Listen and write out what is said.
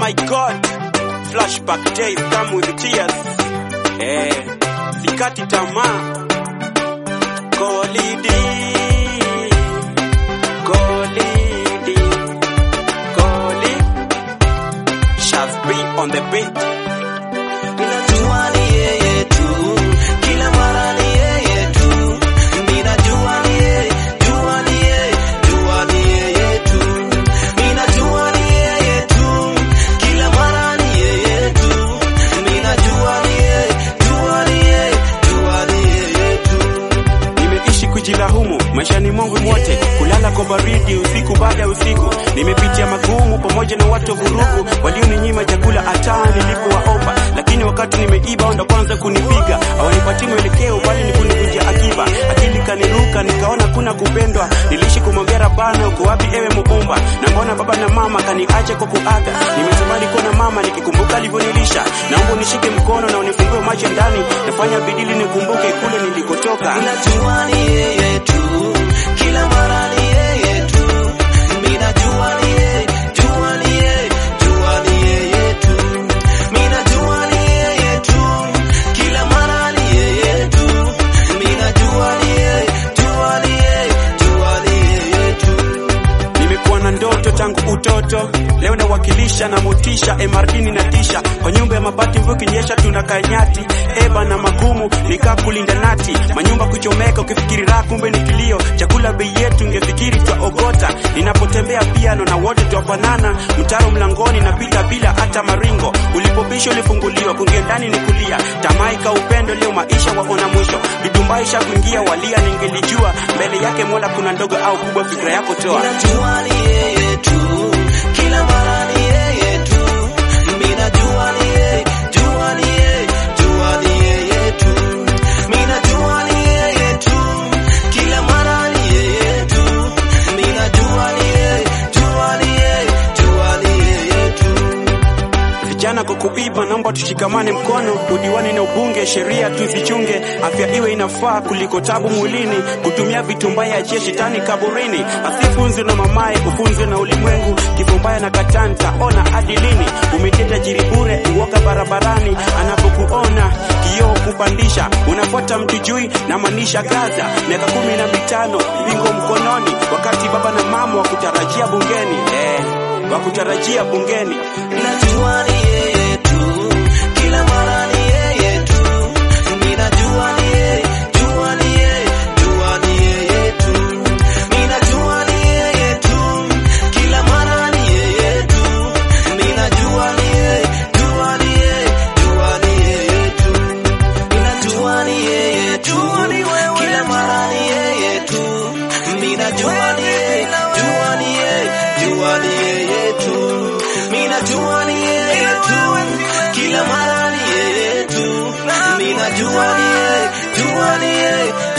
my god, flashback days come with tears. Eh, sikati tamaa. Golidi, golidi, goli. Shaz B on the beat. Ninajua ni yeye tu, kila mara ni yeye tu. Ninajua ni yeye, jua ni yeye, jua ni yeye tu. Ninajua ni yeye tu, kila mara ni yeye tu. Ninajua ni yeye, jua ni yeye, jua ni yeye tu. Nimeishi kujilahumu maishani mwangu mwote, kulala kwa baridi usiku baada ya usiku. Nimepitia magumu pamoja na watu vurugu walioninyima chakula hata nilipowaomba, lakini wakati nimeiba ndo kwanza kunipiga. Hawanipatii mwelekeo bali ni kunivunjia akiba. Akili kaniruka nikaona kuna kupendwa. Niliishi kumwambia Rabana, uko wapi ewe Muumba? Na mbona baba na mama kaniache kwa kuaga? Nimetamani kuona mama nikikumbuka alivyonilisha. Naomba unishike mkono na unifungue macho ndani, nafanya bidii nikumbuke kule nilikotoka. Ninajua ni yeye tu, kila mara ni yeye tu. Ninajua ni yeye, jua ni yeye, jua ni yeye tu. Ninajua ni yeye tu, kila mara ni yeye tu. Ninajua ni yeye, jua ni yeye, jua ni yeye tu. Nimekuwa na ndoto tangu utoto, leo nawakilisha na motisha emardini na tisha kwa nyumba ya mabati, mvua kinyesha tunakaa nyati eba na magumu nikaa kulinda nati, manyumba kuchomeka, ukifikiri raha kumbe ni kilio, chakula bei yetu ungefikiri twaogota. Ninapotembea piano na wote twafanana, mtaro mlangoni napita bila hata maringo, ulipopisha ulifunguliwa, kuingia ndani ni kulia, tamaika upendo, leo maisha waona mwisho, vidumbaisha kuingia walia, ningelijua mbele yake Mola kuna ndogo au kubwa, fikra yako toa Ninajua ni yeye tu, kila mara ni yeye tu. Ninajua ni yeye, jua ni yeye, jua ni yeye tu. Ninajua ni yeye tu, kila mara ni yeye tu. Ninajua ni yeye, jua ni yeye, jua ni yeye tu. Vijana kwa kuiba, naomba tushikamane mkono, udiwani na ubunge, sheria tuzichunge, afya iwe inafaa kuliko tabu mwilini, kutumia vitu mbaya achie shetani kaburini, asifunzwe na mamaye, ufunzwe na ulimwengu, kifo mbaya na katanta, ona hadi lini? Umetenda jiri bure, uoga barabarani, anapokuona kioo kupandisha, unafuata mtu jui na manisha Gaza, miaka kumi na mitano bingo mkononi, wakati baba na mama wakutarajia bungeni eh, wakutarajia bungeni Ninajua ni yeye tu, kila mara ni yeye tu. Ninajua ni yeye, jua ni yeye, jua ni yeye tu. Ninajua ni yeye tu, kila mara ni yeye tu. Ninajua ni yeye, jua ni yeye, jua ni yeye tu. Ninajua ni yeye tu, kila mara ni yeye tu. Ninajua ni yeye, jua ni yeye, jua ni yeye tu. Ninajua ni yeye tu, kila mara ni yeye tu. Ninajua ni yeye, jua ni yeye,